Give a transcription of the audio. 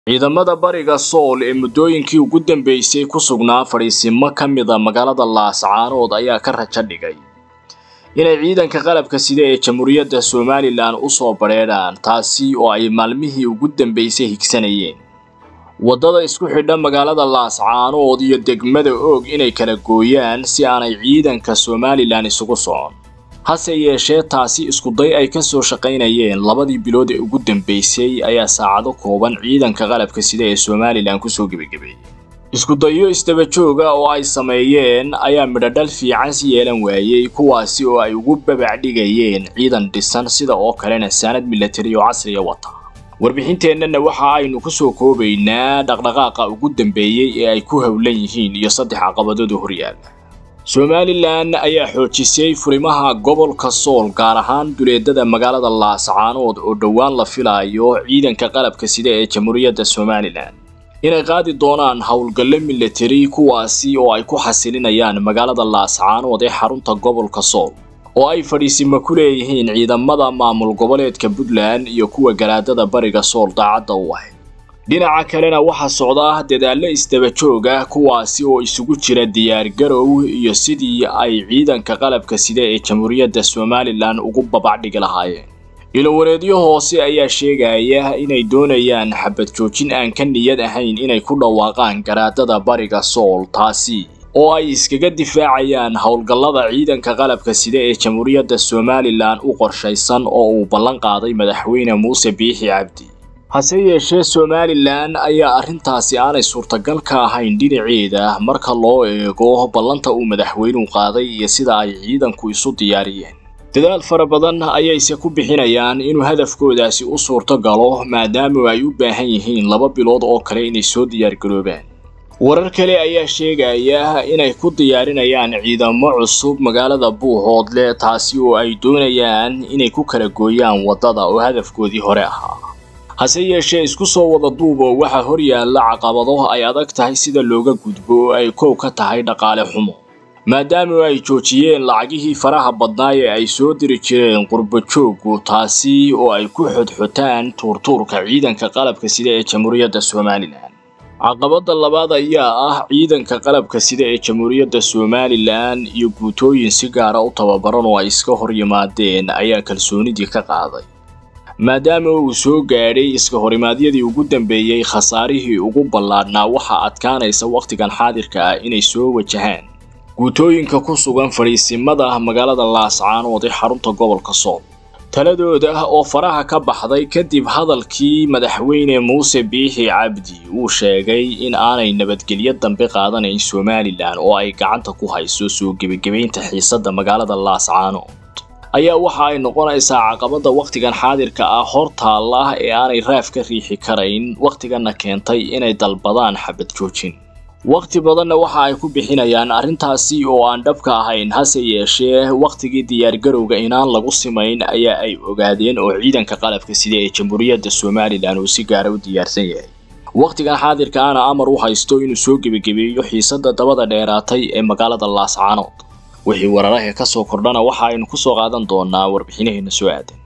ciidamada bariga sool ee muddooyinkii ugu dambeysay ku sugnaa fadhiisimo ka mida magaalada laascaanood ayaa ka rajo dhigay inay ciidanka qalabka sida ee jamhuuriyadda somalilan u soo badheedhaan taasi oo ay maalmihii ugu dambeysay higsanayeen waddada isku xidha magaalada laascaanood iyo degmada oog inay kala gooyaan si aanay ciidanka somalilan isugu socon hase yeeshee taasi iskuday ay ka soo shaqaynayeen labadii bilood ee ugu dambeysay ayaa saacado kooban ciidanka qalabka sida ee somalilan kusoo gebagabeeyey iskudayo isdaba jooga oo ay sameeyeen ayaa midhodhal fiican si yeelan waayey kuwaasi oo ay ugu babacdhigayeen ciidan dhisan sida oo kalena saanad milatari oo casriya wata warbixinteennana waxa aynu ku soo koobaynaa dhaqdhaqaaqa ugu dambeeyey ee ay ku howlan yihiin iyo saddex caqabadooda horyaala somalilan ayaa xoojisay furimaha gobolka sool gaar ahaan duleedada magaalada laascaanood oo dhowaan la filayo ciidanka qalabka sida ee jamhuuriyadda somalilan inay qaadi doonaan howlgallo milatari kuwaasi oo ay ku xasilinayaan magaalada laascaanood ee xarunta gobolka sool oo ay fadhiisimo ku leeyihiin ciidamada maamul goboleedka puntland iyo kuwa garaadada bariga sool daacadda u ahayd dhinaca kalena waxaa socda dadaallo isdaba joog ah kuwaasi oo isugu jira diyaargarow iyo sidii ay ciidanka qalabka sida ee jamhuuriyadda somalilan ugu babacdhigi lahaayeen ilowareedyo hoose ayaa sheegaya inay doonayaan xabad joojin aan ka niyad ahayn inay ku dhawaaqaan garaadada bariga sool taasi oo ay iskaga difaacayaan howlgallada ciidanka qalabka sida ee jamhuuriyadda somalilan u qorshaysan oo uu ballan qaaday madaxweyne muuse biixi cabdi hase yeeshee somalilan ayaa arrintaasi aanay suurtagal ka ahayn dhinaceeda marka loo eego ballanta uu madaxweynuhu qaaday iyo sida ay ciidanku isu diyaariyeen dadaal fara badan ayayse ku bixinayaan inuu hadafkoodaasi u suurto galo maadaama ay u baahan yihiin laba bilood oo kale inay soo diyaargaroobaan warar kale ayaa sheegaya inay ku diyaarinayaan ciidamo cusub magaalada buuhoodle taasi oo ay doonayaan inay ku kala gooyaan waddada oo hadafkoodii hore ahaa hase yeeshee isku soo wada duubo waxaa hor yaalla caqabado ay adag tahay sida looga gudbo oo ay koow ka tahay dhaqaale xumo maadaama ay joojiyeen lacagihii faraha badnaa ee ay soo diri jireen qurbajooggu taasi oo ay ku xodxotaan tuurtuurka ciidanka qalabka sida ee jamhuuriyadda somalilan caqabadda labaad ayaa ah ciidanka qalabka sida ee jamhuuriyadda somalilan iyo guutooyin si gaara u tababaran oo ay iska hor yimaadeen ayaa kalsoonidii ka qaaday maadaama uu soo gaadhay iska horimaadyadii ugu dambeeyey khasaarihii ugu ballaadhnaa waxaa adkaanaysa wakhtigan xaadirka ah inay soo wajahaan guutooyinka ku sugan fadhiisimada magaalada laascaanood ee xarunta gobolka sool taladooda oo faraha ka baxday kadib hadalkii madaxweyne muuse biixi cabdi uu sheegay in aanay nabadgelyo dambe qaadanayn somalilan oo ay gacanta ku hayso soo gebagabaynta xiisadda magaalada laascaanood ayaa waxa ay noqonaysaa caqabadda wakhtigan xaadirka ah hor taalla ee aanay raaf ka riixi karayn wakhtiganna keentay inay dalbadaan xabad joojin wakhti badanna waxa ay ku bixinayaan arrintaasi oo aan dhabka ahayn hase yeeshee wakhtigii diyaargarowga inaan lagu simayn ayaa ay ogaadeen oo ciidanka qalabka sida ee jamhuuriyadda somalilan uu si gaara u diyaarsan yahay wakhtigan xaadirka ana amar u haysto inuu soo gebagabeeyo xiisadda dabada dheeraatay ee magaalada laascaanood wixii wararaha ka soo kordhana waxa aynu ku soo qaadan doonaa warbixinaheena soo aadan